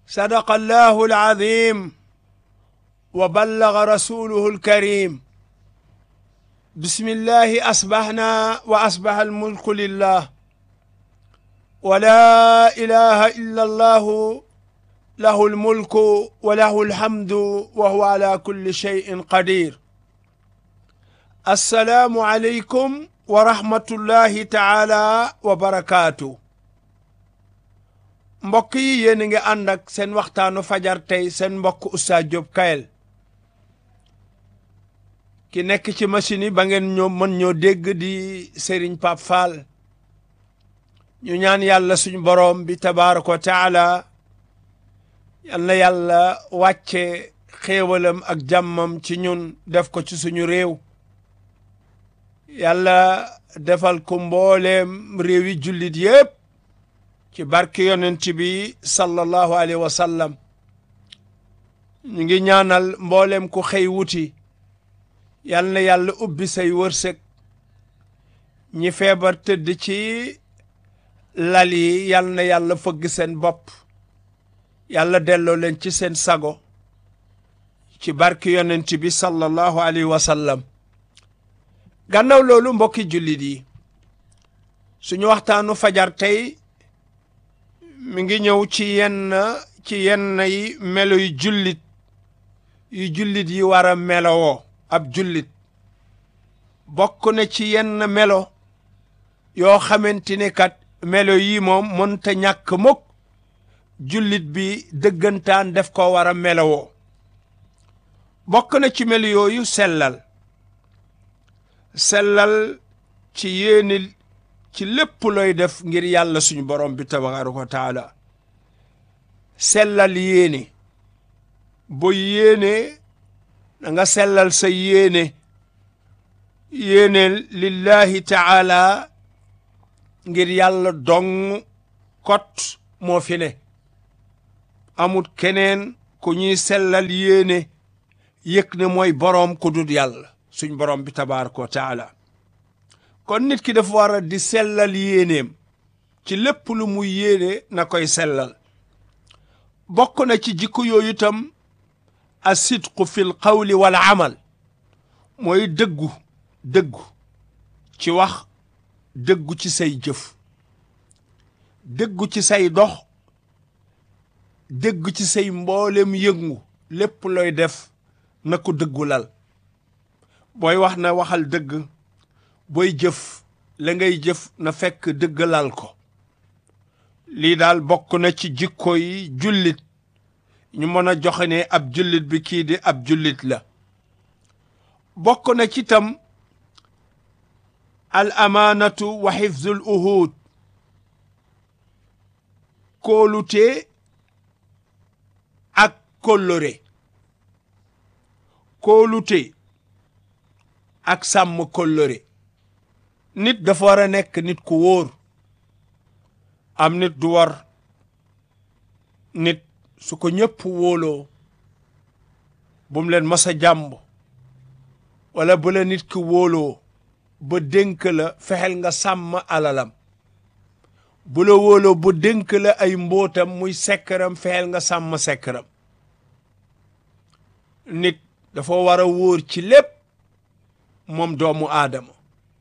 صدق الله العظيم وبلغ رسوله الكريم بسم الله أصبحنا وأصبح الملك لله ولا إله إلا الله له الملك وله الحمد وهو على كل شيء قدير السلام عليكم ورحمة الله تعالى وبركاته mbokk yi yéen a ngi ànd ak seen waxtaanu fajar tey seen mbokk Oustaz Diop Kayel ki nekk ci machine yi ba ngeen ñoo mën ñoo dégg di Serigne Pape Fall ñu ñaan yàlla suñu boroom bi tabaaraka wa taala yal na yàlla wàcce xéewalam ak jàmmam ci ñun def ko ci suñu réew yàlla defal ko mbooleem réewi jullit yépp ci barke yonent bi sallallahu alayhi wa sallam ñu ngi ñaanal mboolem ku xëy wuti yal na yàlla ubbi say wërsëg ñi feebar tëdd ci lal yi yal na yàlla fëgg seen bopp yàlla delloo leen ci seen sago ci barke yonent bi sallallahu alayhi wa sallam gannaaw loolu mbokki jullit yi suñu waxtaanu fajar tey mi ngi ñëw ci yenn ci yenn yi melo yu jullit yu jullit yi war a melowoo ab jullit bokk na ci yenn melo yoo xamante ne kat melo yi moom mënta ñàkk mukk jullit bi dëggantaan def ko war a melowoo bokk na ci melo yooyu sellal sellal ci yéene ci lépp looy def ngir yàlla suñu borom bi tabaaraka wa taala sellal yéene boo yéene da nga sellal sa yéene yéene lillahi taala ngir yàlla dong kot moo fi ne amut keneen ku ñuy sellal yéene yëg ne mooy boroom ku dul yàlla suñ borom bi tabaaraka wa taala kon nit ki dafa war a di sellal yéeneem ci lépp lu muy yéene na koy sellal bokk na ci jikko yooyu itam asidqu fil qawli wal amal mooy dëggu dëggu ci wax dëggu ci say jëf dëggu ci say dox dëggu ci say mboolem yëngu lépp looy def na ko dëggu lal booy wax na waxal dëgg booy jëf la ngay jëf na fekk dëggalal ko lii daal bokk na ci jikko yi jullit ñu mën a joxe ne ab jullit bi kii di ab jullit la bokk na ci tam al amaanatu wa xifzul uhud kóolute ak kóllëre kóolute ak sàmm kóllëre nit dafa war a nekk nit ku wóor am nit du war nit su ko ñëpp wóoloo bu mu leen mas a jàmb wala bu la nit ki wóoloo ba dénk la fexeel nga sàmm alalam bu la wóoloo ba dénk la ay mbootam muy sekkaram fexeel nga sàmm sekkaram nit dafa war a wóor ci lépp moom doomu aadama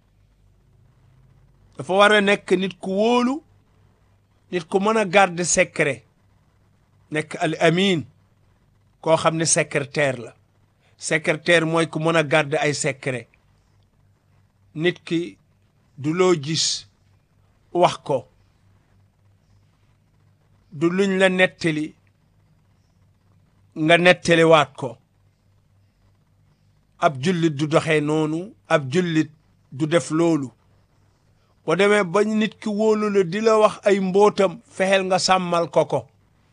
dafa war a nekk nit ku wóolu nit ku mën a garder secret nekk al amin koo xam ne secrétaire la secrétaire mooy ku mën a garder ay secret nit ki du loo gis wax ko du luñ la nettali nga nettaliwaat ko ab jullit du doxee noonu ab jullit du def loolu boo demee ba nit ki wóolu la di la wax ay mbootam fexeel nga sàmmal ko ko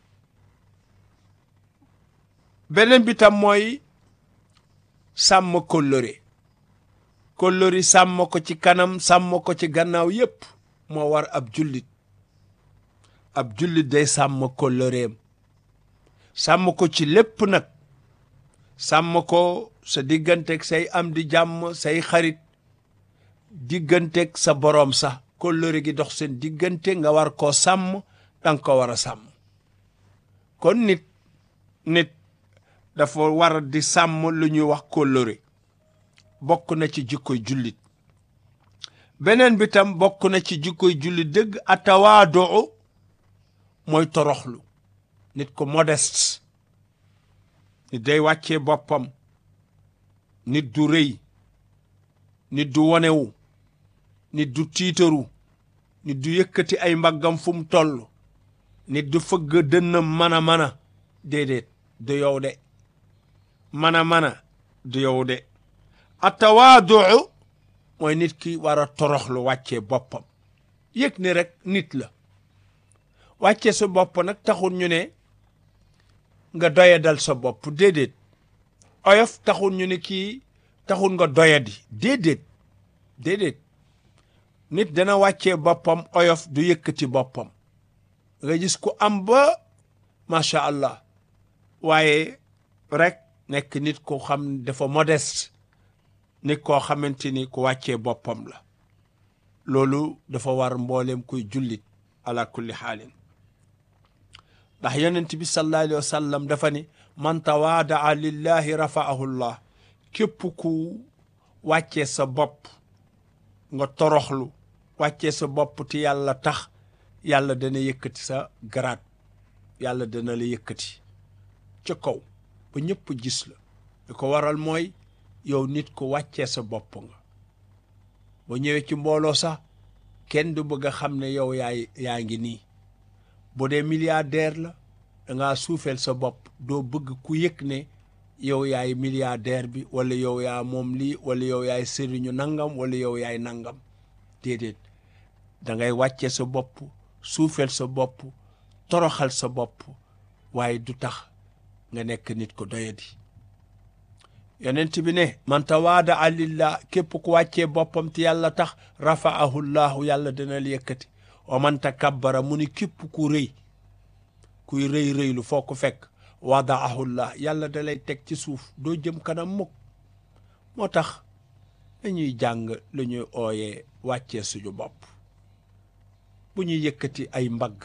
beneen bi tam mooy sàmm kóllëre kóllëre sàmm ko ci kanam sàmm ko ci gannaaw yépp moo war ab jullit ab jullit day sàmm kóllëreem sàmm ko ci lépp nag sàmm ko sa digganteeg say am di jàmm say xarit digganteeg sa boroom sax kóllëre gi dox seen diggante nga war koo sàmm danga ko war a sàmm kon nit nit dafa war di sàmm lu ñuy wax kóllëre bokk na ci jikkoy jullit beneen bi tam bokk na ci jikkoy jullit dëgg atawaadoo mooy toroxlu nit ko modeste nit day wàccee boppam nit du rëy nit du wonewu nit du tiitaru nit du yëkkati ay mbaggam fu mu toll nit du fëgg dënnam mën a mën a déedéet du yow de mën a mën a du yow de atawaaduu mooy nit ki war a toroxlu wàccee boppam yëg ni rek nit la wàccee sa bopp nag taxul ñu ne nga doyadal sa bopp déedéet oyof taxul ñu ne kii taxul nga doyadi déedéet déedéet nit dana wàccee boppam oyof du yëkkati boppam nga gis ku am ba macha allah waaye rek nekk nit ko xam dafa modeste nit koo xamante ni ku wàccee boppam la loolu dafa war mboolem kuy jullit ala kulli xaalin ndax yonent bi sallallahu alayhi wa sallam dafa ni man tawaadaa lillahi rafaahu llah képp ku wàccee sa bopp nga toroxlu wàccee sa bopp te yàlla tax yàlla dana yëkkati sa garaat yàlla dana la yëkkati ca kaw ba ñëpp gis la li ko waral mooy yow nit ko wàccee sa bopp nga ba ñëwee ci mbooloo sax kenn du bëgg a xam ne yow yaay yaa ngi nii bu dee milliardaire la dangaa suufeel sa bopp doo bëgg ku yëg ne yow yaay milliardaire bi wala yow yaa moom lii wala yow yaay sëriñu nangam wala yow yaay nangam déedéet da ngay wàccee sa bopp suufeel sa bopp toroxal sa bopp waaye du tax nga nekk nit ko doyadi yonent bi ne man tawaada lillah képp ku wàccee boppam te yàlla tax rafaahu llahu yàlla dana la yëkkati wa man takabbara mu ni képp ku rëy kuy rëy rëylu foo ko fekk wadaahu llah yàlla da lay teg ci suuf doo jëm kanam mukk moo tax dañuy jàng lu ñuy ooyee wàccee suñu bopp bu ñuy yëkkati ay mbagg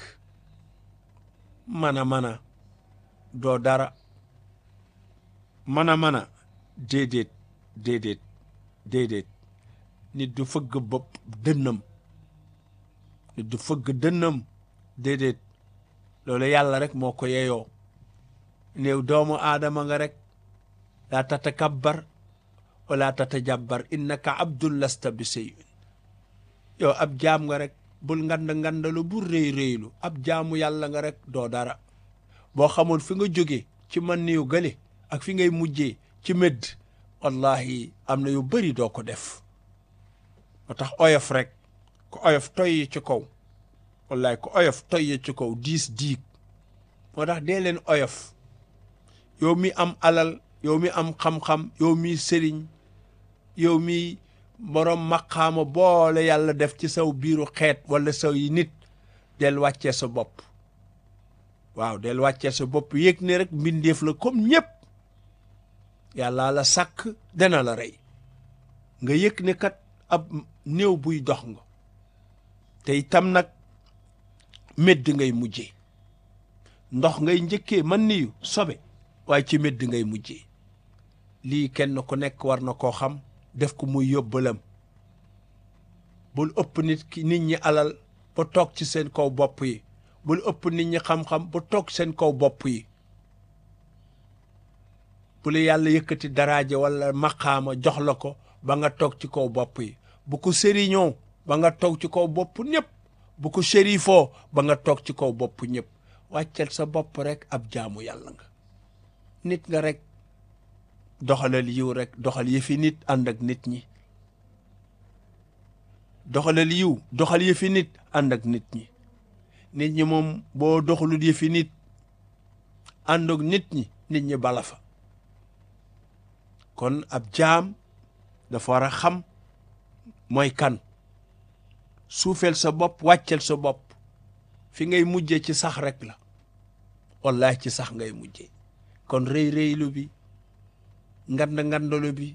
mana mana doo dara mana mana déedéet déedéet déedéet nit du fëgg bopp dënnam nit du fëgg dënnam déedéet loolu yàlla rek moo ko yeyoo néew doomu aadama nga rek laa tatakabbar wala tatajabbar innaka abdun lasta bi shay'in yow ab jaam nga rek bul ngand ngandalu bul réy réylu ab jaamu yàlla nga rek doo dara boo xamoon fi nga jóge ci man niyu gële ak fi ngay mujjee ci médd wallahi am na yu bëri doo ko def moo tax oyof rek ku oyof toyyi ci kaw wallahi ku oyof toyyi ci kaw diis diig moo tax dee leen oyof yow mi am alal yow mi am xam-xam yow mi sëriñ yow mi borom maqaama boole yàlla def ci saw biiru xeet wala saw yi nit del wàccee sa bopp waaw del wàccee sa bopp yëg ne rek mbindeef la comme ñëpp yàlla la sàkk dana la rey nga yëg ne kat ab néew buy dox nga te itam nag médd ngay mujjee ndox ngay njëkkee man niyu sobe waaye ci médd ngay mujjee lii kenn ku nekk war na koo xam def ko muy yóbbalam bul ëpp nit ki nit ñi alal ba toog ci seen kaw bopp yi bul ëpp nit ñi xam-xam ba toog seen kaw bopp yi bu la yàlla yëkkati daraaje wala maqaama jox la ko ba nga toog ci kaw bopp yi bu ko sëriñoo ba nga toog ci kaw bopp ñëpp bu ko sérifoo ba nga toog ci kaw bopp ñëpp wàccel sa bopp rek ab jaamu yàlla nga nit nga rek doxalal yiw rek doxal yëfi nit ànd ak nit ñi doxalal yiw doxal yëfi nit ànd ak nit ñi nit ñi moom boo doxalul yëfi nit ànd ak nit ñi nit ñi bala fa kon ab jaam dafa war a xam mooy kan suufeel sa bopp wàccel sa bopp fi ngay mujjee ci sax rek la wallahi ci sax ngay mujjee kon rëy rëylu bi ngand ngandalu bi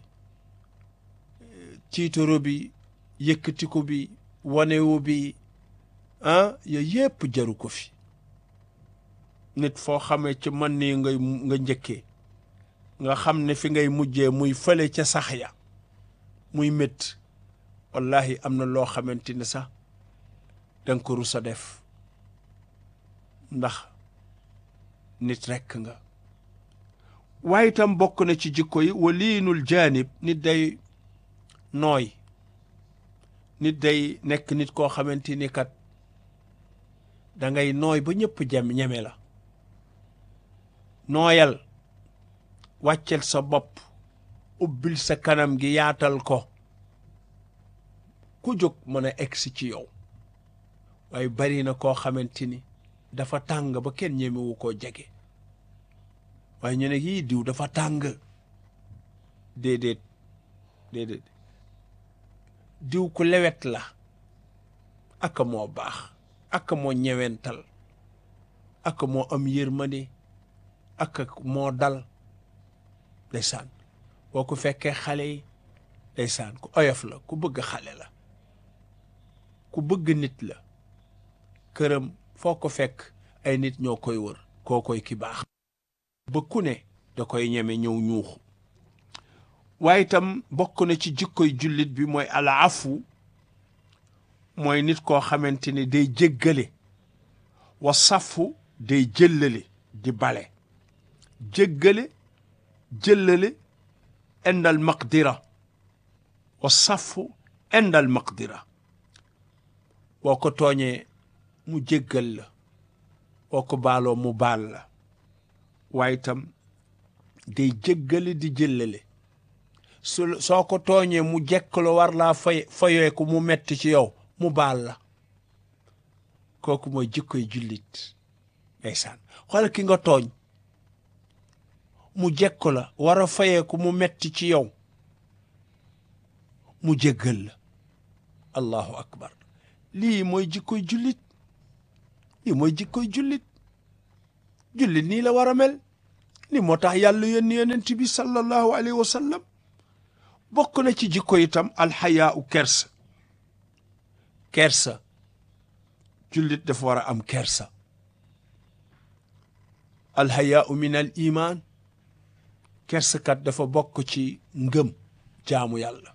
tiitoro bi yëkkatiku bi wanewu bi ah yooyu yépp jaru ko fi nit foo xamee ci man nii ngay nga njëkkee nga xam ne fi ngay mujjee muy fële ca sax ya muy métti wallahi am na loo xamante ni sax danga ko rus a def ndax nit rekk nga waaye itam bokk na ci jikko yi waliinul jaanib nit day nooy nit day nekk nit koo xamante ni kat da ngay nooy ba ñëpp jem ñeme la nooyal wàccel sa bopp ubbil sa kanam gi yaatal ko ku jóg mën a egsi ci yow waaye bari na koo xamante ni dafa tàng ba kenn ñemewu koo jege waaye ñu ne yii diw dafa tàng déedéet déedéet diw ku lewet la aka moo baax aka moo ñewental aka moo am yërmande aka moo dal ndeysaan boo ko fekkee xale yi ndeysaan ku oyof la ku bëgg xale la ku bëgg nit la këram foo ko fekk ay nit ñoo koy wër koo koy ki baax ba ku ne da koy ñeme ñëw ñuuxu waaye itam bokk na ci jikkoy jullit bi mooy alaafu mooy nit koo xamante ni day jéggale wa safu day jëllale di bale jéggale jëllale indal maqdira wa safu indal maqdira boo ko tooñee mu jéggal la boo ko baaloo mu baal la waaye itam day jéggale di jëllale su soo ko tooñee mu jekkaloo war laa fay fayeeku mu metti ci yow mu baal la kooku mooy jikkoy jullit ndeysaan xoolal ki nga tooñ mu jekk la war a fayeeku mu metti ci yow mu jéggal la allahu akbar lii mooy jikkoy jullit lii mooy jikkoy jullit jullit nii la war a mel ni moo tax yàlla yónni yonent bi sallallahu alayhi wa sallam bokk na ci jikko itam alxayaa u kersa kersa jullit dafa war a am kersa alxayaa u min al iman kersakat dafa bokk ci ngëm jaamu yàlla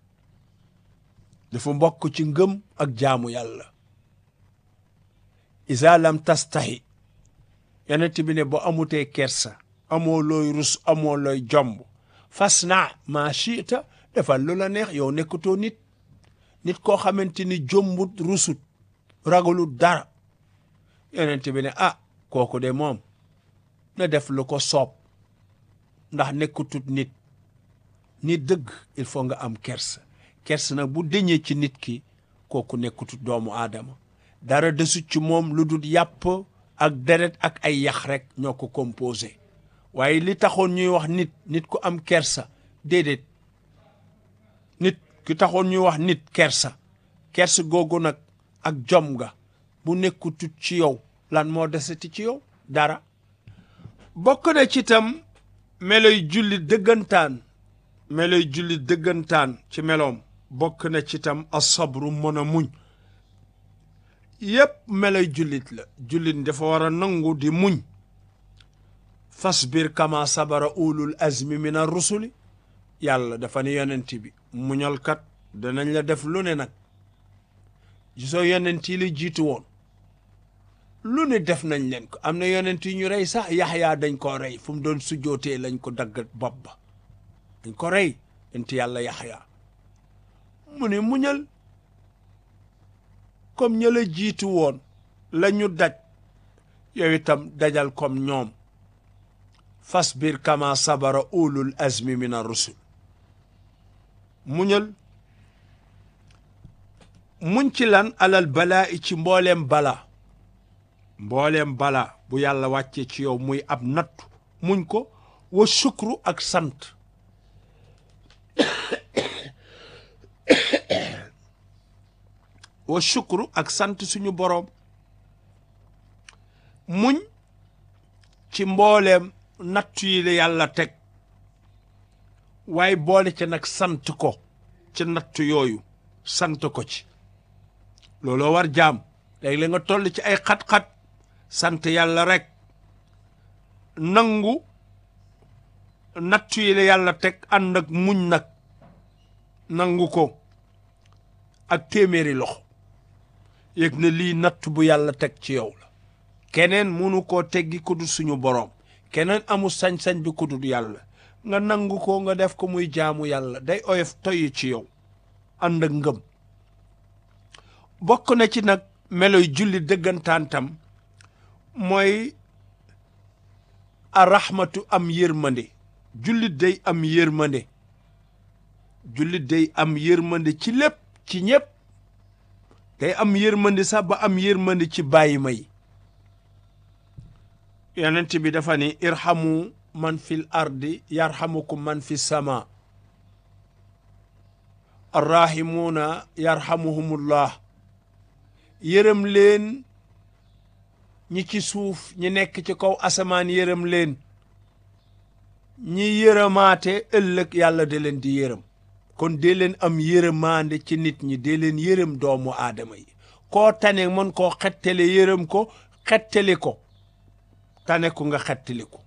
dafa bokk ci ngëm ak jaamu yàlla isa lam tastahi yonent bi ne boo amutee kersa amoo looy rus amoo looy jomb fas na maa chita defal lu la neex yow nekkatoo nit nit koo xamante ni jombut rusut ragalut dara yonent bi ne ah kooku de moom na def lu ko soob ndax nekkatut nit nit dëgg il faut nga am kersa kersa nag bu deñee ci nit ki kooku nekkatut doomu aadama dara desut ci moom lu dul yàpp ak deret ak ay yax rek ñoo ko composé waaye li taxoon ñuy wax nit nit ku am kersa déedéet nit ki taxoon ñuy wax nit kersa kersa googu nag ak jom ga bu nekkutut ci yow lan moo desati ci yow dara bokk na ci tam meloy jullit dëggantaan meloy jullit dëggantaan ci meloom bokk na ci tam asabru mën a muñ yépp meloy jullit la jullit dafa war a nangu di muñ fasbir kama sabara ulul azmi min ar rusuli yàlla dafa ne yonent bi muñalkat danañ la def lu ne nag gisoo yonent yi la jiitu woon lu ne def nañ leen ko am na yonent yi ñu rey sax yaxyaa dañ ko rey fu mu doon sujjootee lañ ko dagg bopp ba dañ ko rey yonent yàlla yaxyaa mu ne muñal comme ña la jiitu woon la ñu daj yow itam dajal comme ñoom fasbir kama sabara ulul azmi min ar-rusul muñal muñ ci lan alal balaa i ci mbooleem bala mbooleem bala bu yàlla wàccee ci yow muy ab nattu muñ ko wa sukru ak sant wa sukru ak sant suñu boroom muñ ci mbooleem nattu yi la yàlla teg waaye boole ca nag sant ko ci nattu yooyu sant ko ci looloo war jaam léegi la nga toll ci ay xat-xat sant yàlla rek nangu nattu yi la yàlla teg ànd ak muñ nag nangu ko ak téeméeri loxo yëg na lii natt bu yàlla teg ci yow la keneen munu koo teggi ku dul suñu boroom keneen amul sañ-sañ bi ku dul yàlla nga nangu ko nga def ko muy jaamu yàlla day oyof toyi ci yow ànd ak ngëm bokk na ci nag meloy julli dëggantaan tam mooy arahmatu am yërmande jullit day am yërmande jullit day am yërmande ci lépp ci ñépp day am yërmande sax ba am yërmande ci bàyyi may yonent bi dafa ni irhamu man fil ardi yarhamukum man fi sama arrahimuuna yarhamuhumullah yërëm leen ñi ci suuf ñi nekk ci kaw asamaan yërëm leen ñi yërëmaate ëllëg yàlla da leen di yërëm kon dee leen am yërëmaande ci nit ñi dee leen yërëm doomu aadama yi koo tane mën koo xettale yërëm ko xettali ko tane ko nga xettali ko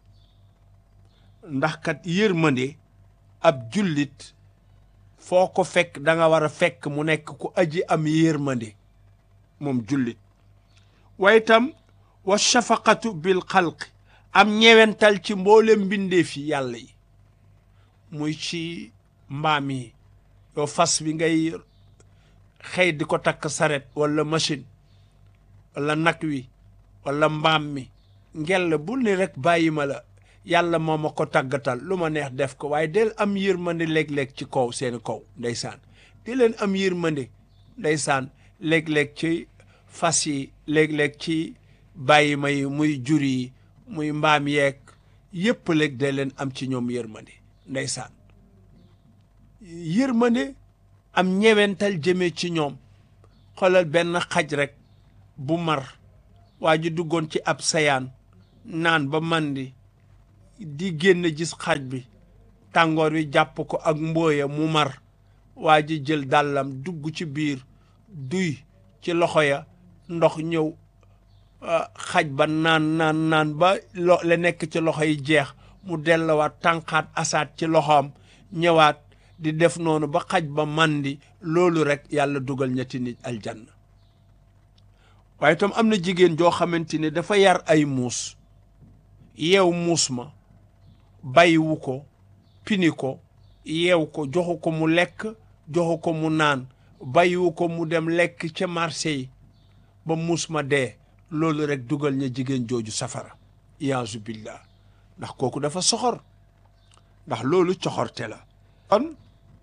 ndax kat yërmande ab jullit foo ko fekk da nga war a fekk mu nekk ku aji am yërmande moom jullit waaye itam wa shafaqatu bil xalqi am ñewental ci mboolem mbindeef yi yàlla yi muy ci mbaam yi yow fas bi ngay xëy di ko takk saret wala machine wala nag wi wala mbaam mi ngel bul ni rek bàyyi ma la yàlla moo ma ko tàggatal lu ma neex def ko waaye del am yërmande léeg-léeg ci kaw seeni kaw ndeysaan di leen am yërmande ndeysaan léeg-léeg ci fas yi léeg-léeg ci bàyyi ma yi muy jur yi muy mbaam yeeg yépp léeg day leen am ci ñoom yërmande ndeysaan yërmande am ñewental jëmee ci ñoom xoolal benn xaj rek bu mar waa ji duggoon ci ab sayaan naan ba mandi di génn gis xaj bi tàngoor wi jàpp ko ak mbooya mu mar waa ji jël dàllam dugg ci biir duy ci loxo ya ndox ñëw xaj ba naan naan naan ba lo la nekk ci loxo yi jeex mu delluwaat tànqaat asaat ci loxoom ñëwaat di def noonu ba xaj ba mandi loolu rek yàlla dugal ñetti nit aljanna waaye itam am na jigéen joo xamante ne dafa yar ay muus yeew muus ma bàyyiwu ko pini ko yeew ko joxu ko mu lekk joxu ko mu naan bàyyiwu ko mu dem lekk ca marché yi ba muus ma dee loolu rek dugal ña jigéen jooju safara iyaazu billah ndax kooku dafa soxor ndax loolu coxorte la kon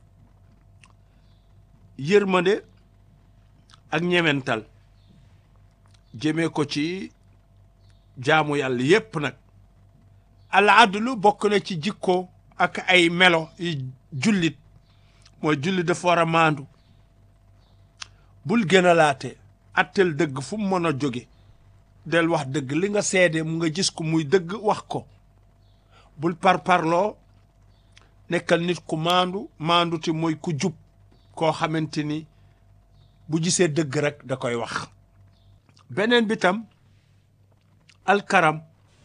yërmande ak ñemental jëmee ko ci jaamu yàlla yépp nag al adlu bokk na ci jikko ak ay melo yi jullit mooy jullit dafa war a maandu bul gën a laate attel dëgg fu mu mën a jóge del wax dëgg li nga seede mu nga gis ko muy dëgg wax ko bul parparloo nekkal nit ku maandu maandu te mooy ku jub koo xamante ni bu gisee dëgg rek da koy wax beneen bi tam alkaram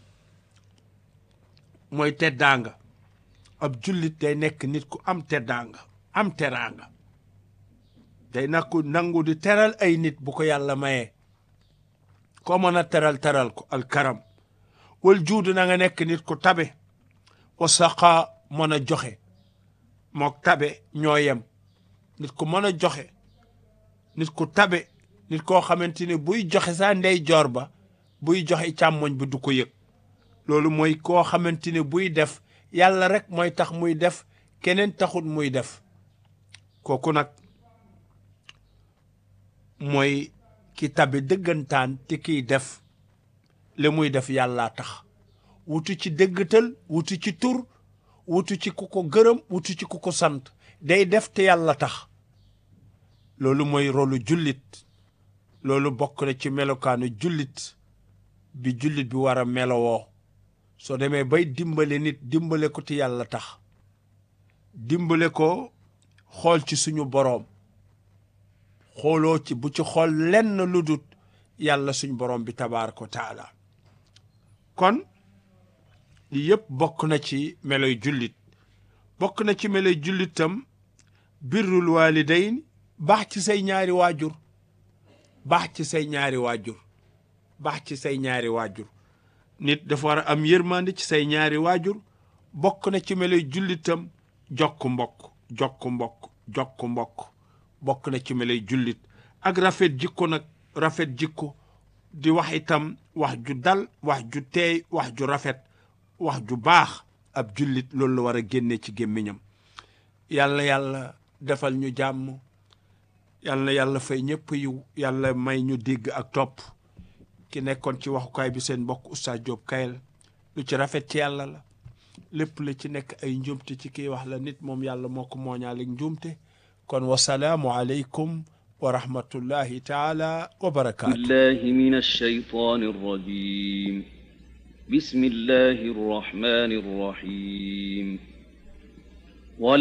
mooy teddaanga ab jullit day nekk nit ku am teddaanga am teraanga day nakku nangu di teral ay nit bu ko yàlla mayee koo mën a teral teral ko alkaram wal juudu na nga nekk nit ku tabe wa saqa mën a joxe mook tabe ñoo yem nit ku mën a joxe nit ku tabe nit koo xamante ni buy joxe saa ndey joor ba buy joxe càmmoñ bi du ko yëg loolu mooy koo xamante ni buy def yàlla rek mooy tax muy def keneen taxut muy def kooku nag mooy ki tabe dëggantaan te kiy def li muy def yàllaa tax wutu ci dëggatal wutu ci tur wutu ci ku ko gërëm wutu ci ku ko sant day def te yàlla tax loolu mooy rolu jullit loolu bokk na ci melokaanu jullit bi jullit bi war a melowoo soo demee bay dimbale nit dimbale ko te yàlla tax dimbale ko xool ci suñu boroom xooloo ci bu ci xool lenn lu dut yàlla suñ boroom bi tabaaraka wa taala kon yi yëpp bokk na ci meloy jullit bokk na ci meloy jullitam birrul walidayn baax ci say ñaari waajur baax ci say ñaari waajur baax ci say ñaari waajur nit dafa war a am yërmande ci say ñaari waajur bokk na ci meloy jullitam jokk mbokk jokk mbokk jokk mbokk bokk na ci meloy jullit ak rafet jikko nag rafet jikko di wax itam wax ju dal wax ju teey wax ju rafet wax ju baax ab jullit loolu la war a génne ci gémmiñam yàlla yàlla defal ñu jàmm yàlla yàlla fay ñëpp yiw yàlla may ñu dégg ak topp ki nekkoon ci waxukaay bi seen mbokk Oustaz Diop Kayel lu ci rafet ci yàlla la lépp la ci nekk ay njuumte ci kii wax la nit moom yàlla moo ko mooñaale njuumte kon wasalaamu aleykum wa rahmatullahi taala wa barakaatu بالله من الشيطان الرجيم بسم الله الرحمن الرحيم